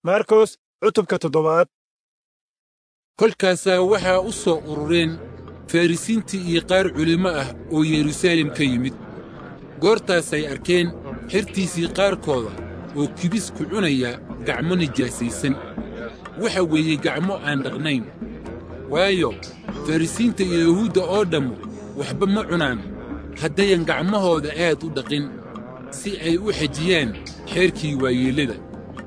markos cutubka toddobaad kolkaasaa waxaa u soo urureen farrisiintii iyo qaar culimmo ah oo yeruusaalem ka yimid goortaasay arkeen xertiisii qaarkooda oo kibis ku cunaya gacmo nijaasaysan waxa weeye gacmo aan dhaqnayn waayo farrisiinta iyo yahuudda oo dhammu waxba ma cunaan haddayan gacmahooda aad u dhaqin si ay u xejiyaan xeerkii waayeellada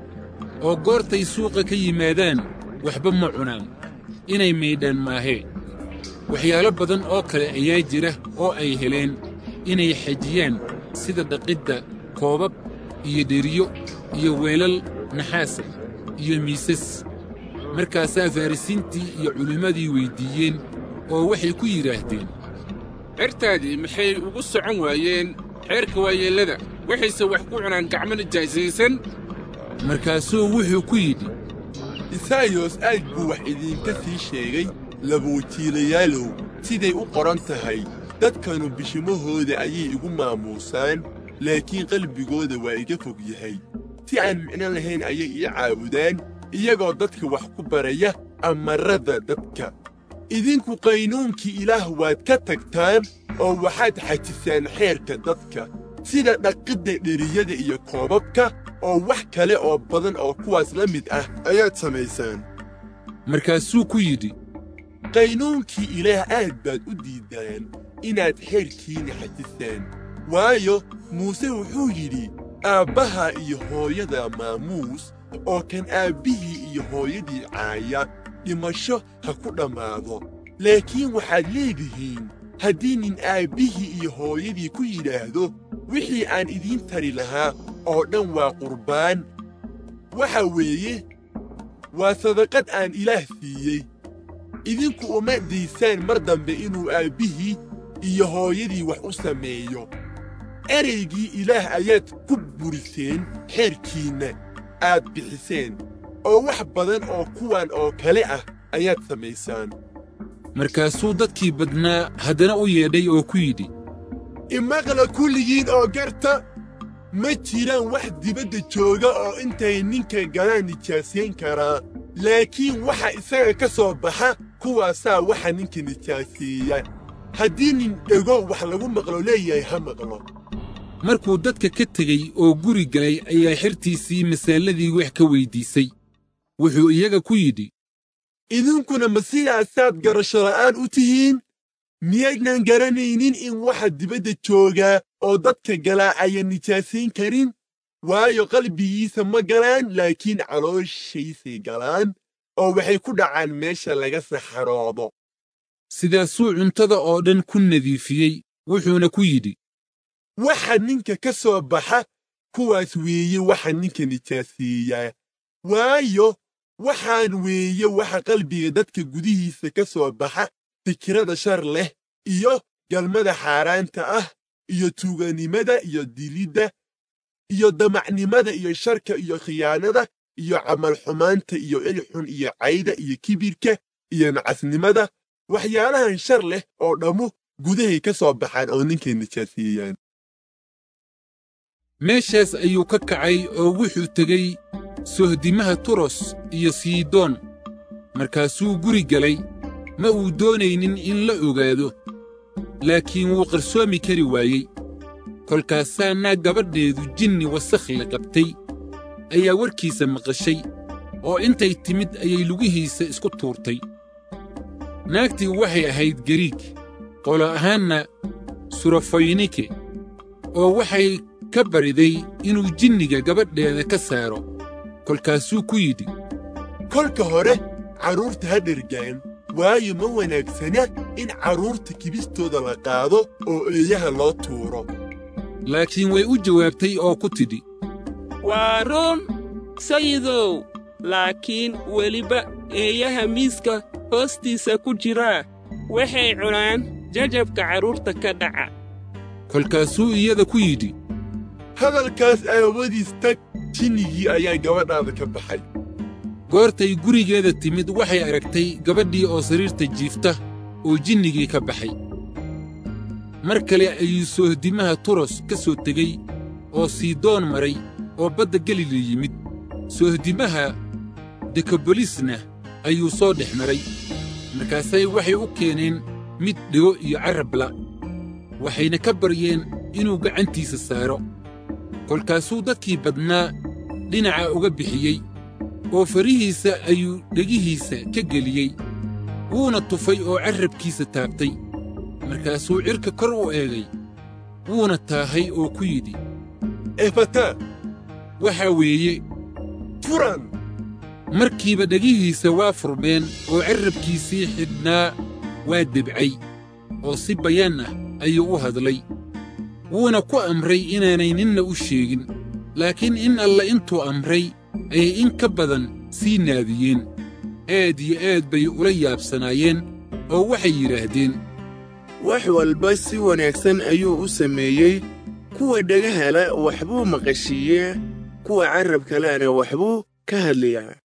oo goortay suuqa ka yimaadaan waxba ma cunaan inay maydhaan maahee waxyaalo badan oo kale ayaa jira oo ay heleen inay xejiyaan sida dhaqidda koobab iyo dheriyo iyo weelal naxaasa iyo miisas markaasaa farrisiintii iyo culimmadii weyddiiyeen oo waxay ku yidhaahdeen xertaadii maxay ugu socon waayeen xeerka waayeellada waxayse wax ku cunaan gacmo nijaasaysan markaasuu wuxuu ku yidhi isaayos aad buu wax idiinka sii sheegay labawajiilayaalow siday u qoran tahay dadkanu bishimahooda ayay igu maamuusaan laakiin qalbigooda waa iga fog yahay si aan micno lahayn ayay ii caabudaan iyagoo dadka wax ku baraya amarrada dadka idinku qaynuunkii ilaah waad ka tagtaan oo waxaad xajisaan xeerka dadka sida dhaqidda dheriyada iyo koobabka oo wax kale oo badan oo kuwaas la mid ah ayaad samaysaan markaasuu ku yidhi qaynuunkii ilaah aad baad u diiddaan inaad xeerkiinna xajisaan waayo muuse wuxuu yidhi aabbaha iyo hooyada maamuus oo kan aabbihii iyo hooyadii caaya dhimasho ha ku dhammaado laakiin waxaad leedihiin haddii nin aabbihii iyo hooyadii ku yidhaahdo wixii aan idiin tari lahaa oo dhan waa qurbaan waxa weeye waa sadaqad aan ilaah siiyey idinku uma daysaan mar dambe inuu aabbihii iyo hooyadii wax u sameeyo ereygii ilaah ayaad ku buriseen xeerkiinna aad bixiseen oo wax badan oo kuwan oo kale ah ayaad samaysaan markaasuu dadkii badnaa haddana u yeedhay oo ku yidhi imaqla kulligiin oo garta ma jiraan wax dibadda jooga oo intay ninka galaan nijaasayn karaa laakiin waxa isaga ka soo baxa kuwaasaa waxa ninka nijaaseeya haddii nin dhego wax lagu maqlo leeyahay ha maqlo markuu dadka ka tegey oo guri galay ayaa xertiisii masaaladii wax ka weyddiisay wuxuu iyaga ku yidhi idinkuna ma sidaasaad garasho la'aan u tihiin miyaydnan garanaynin in waxa dibadda joogaa oo dadka galaa ayan nijaasayn karin waayo qalbigiisa ma galaan laakiin calooshaysay galaan oo waxay ku dhacaan meesha laga saxaroodo sidaasuu cuntada oo dhan ku nadiifiyey wuxuuna ku yidhi waxa ninka ka soo baxa kuwaas weeye waxa ninka nijaaseeyaa waayo waxaan weeye waxa qalbiga dadka gudihiisa ka soo baxa fikirada shar leh iyo galmada xaaraanta ah iyo tuuganimada iyo dilidda iyo damacnimada iyo sharka iyo khiyaanada iyo camal xumaanta iyo ilxun iyo cayda iyo kibirka iyo nacasnimada waxyaalahan shar leh oo dhammu gudahay ka soo baxaan oo ninkay nijaaseeyaan meeshaas ayuu ka kacay oo wuxuu tegey sohdimaha turos iyo siidoon markaasuu guri galay ma uu doonaynin in la ogaado laakiin wuu qarsoomi kari waayey kolkaasaa naag gabadheedu jinni wasakhla qabtay ayaa warkiisa maqashay oo intay timid ayay lugihiisa isku tuurtay naagtii waxay ahayd gariig qolo ahaanna surafoynike oo waxay ka bariday inuu jinniga gabadheeda ka saaro kolkaasuu ku yidhi kolka hore carruurta ha dhergaan waayo ma wanaagsana in carruurta kibistooda la qaado oo eeyaha loo tuuro laakiin way u jawaabtay oo ku tidhi waa run sayidow laakiin weliba eeyaha miiska hoostiisa ku jiraa waxay cunaan jajabka carruurta ka dhaca kolkaasuu iyada ku yidhi hadalkaas aawadiis tag jinnigii ayaa gabadhaada ka baxay goortay gurigeeda timid waxay aragtay gabadhii oo sariirta jiifta oo jinnigii ka baxay mar kale ayuu soohdimaha turos ka soo tegey oo siidoon maray oo badda galili yimid soohdimaha dekabolisna ayuu soo dhex maray markaasay waxay u keeneen mid dhigo iyo carrabla waxayna ka baryeen inuu gacantiisa saaro kolkaasuu dadkii badnaa dhinaca uga bixiyey oo farihiisa ayuu dhegihiisa ka geliyey wuuna tufay oo carrabkiisa taabtay markaasuu cirka kor u eegay wuuna taahay oo ku yidhi efata waxaa weeye furan markiiba dhegihiisa waa furmeen oo carrabkiisii xidhnaa waa debcay oo si bayaan ah ayuu u hadlay wuuna ku amray inaanay ninna u sheegin laakiin in alle intuu amray ayay in ka badan sii naadiyeen aad iyo aad bay ula yaabsanaayeen oo waxay yidhaahdeen wax walba si wanaagsan ayuu u sameeyey kuwa dhagaha leh waxbuu maqashiiyaa kuwa carrabka lehna waxbuu ka hadlayaa